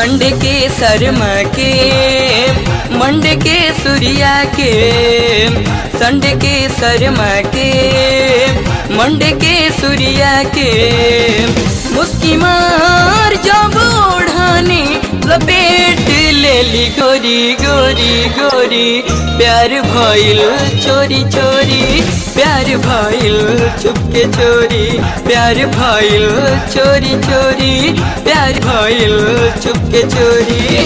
संड के शर्मा के मंड के सूर्या के संड के शर्मा के मंड के सूर्या के मुस्की मार जब ओढ़ानी लपेट लेली गोरी गोरी गोरी प्यार भइल चोरी चोरी प्यार भइल चुपके चोरी प्यार भइल चोरी चोरी प्यार भइल चुपके चोरी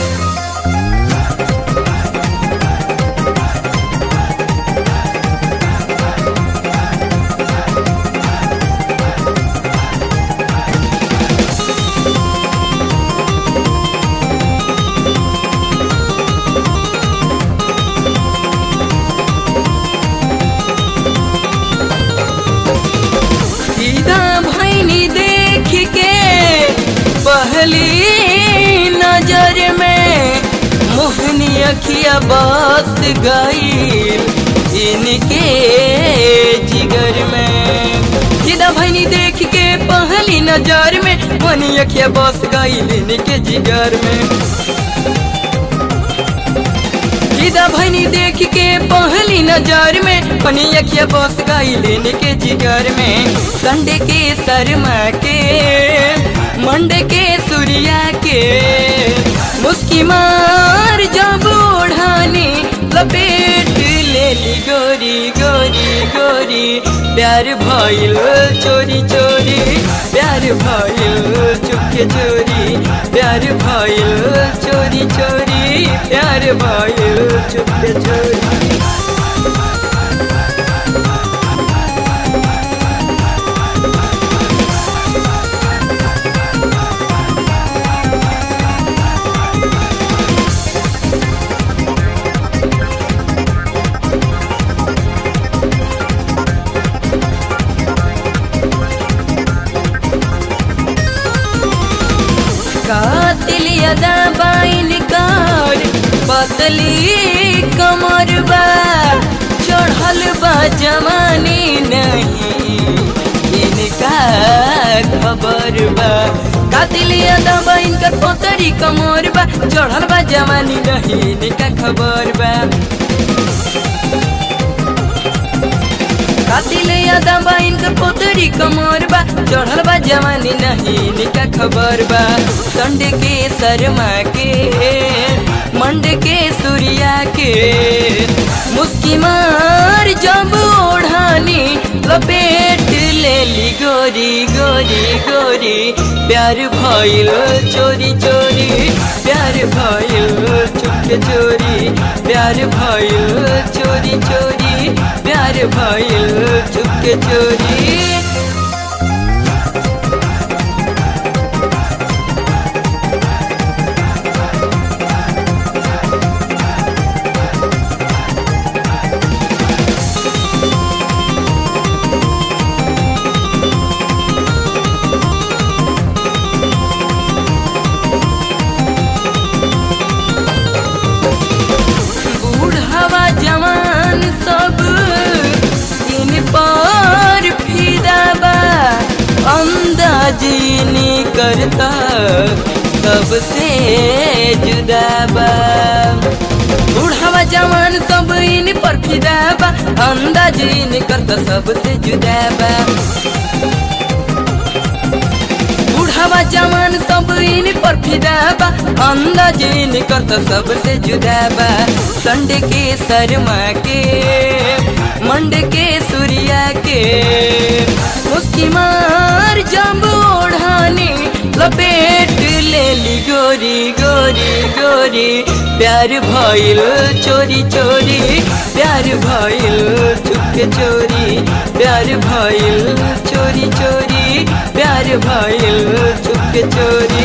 सीधा भैनी देख के पहली नजर में मोहनी अखिया बस गई इनके जिगर में सीधा भैनी देख के पहली नजर में मोहनी अखिया बस गई इनके जिगर में सीधा भैनी देख के पहली नजर में पनी अखिया बस गई लेने के जिगर में संडे के शर्मा के मंडे के सूर्या के मुस्की मार जब ओढ़ानी लपेट लेली गोरी गोरी गोरी प्यार भइल चोरी चोरी प्यार भइल चुपके चोरी प्यार भइल चोरी चोरी प्यार भइल चुपके चोरी कातिल यदा बाइन कार पतली कमर बा चढ़ल बा जवानी नहीं इनका खबर बा कातिल यदा बाइन कर पतरी कमर बा चढ़ल बा जवानी नहीं इनका खबर बा कातिल यादा बा इनकर पोतरी कमर बा चढ़ल बा जवानी नहीं इनका खबर बा संड के शर्मा के मंड के सूर्या के मुस्की मार जब ओढ़ानी लपेट लेली गोरी गोरी गोरी प्यार भइल चोरी चोरी प्यार भइल चुपके चोरी प्यार भइल चोरी चोरी प्यार भइल चुपके चोरी बूढ़वा जवान सब इन पर फिदा बा अंदाजी करता सबसे जुदा बा बूढ़वा जवान सब इन पर फिदा बा अंदाजी करता सबसे जुदा बा बूढ़ावा जवान सब इन पर फिदा बा अंदाजी निकलता सबसे जुदा बा संड के शर्मा के मंड के सूर्या के मुस्की मार जब ओढ़ानी लपेट लेली गोरी गोरी गोरी प्यार भइल चोरी चोरी प्यार भइल चुपके चोरी प्यार भइल चोरी चोरी प्यार भइल चुपके चोरी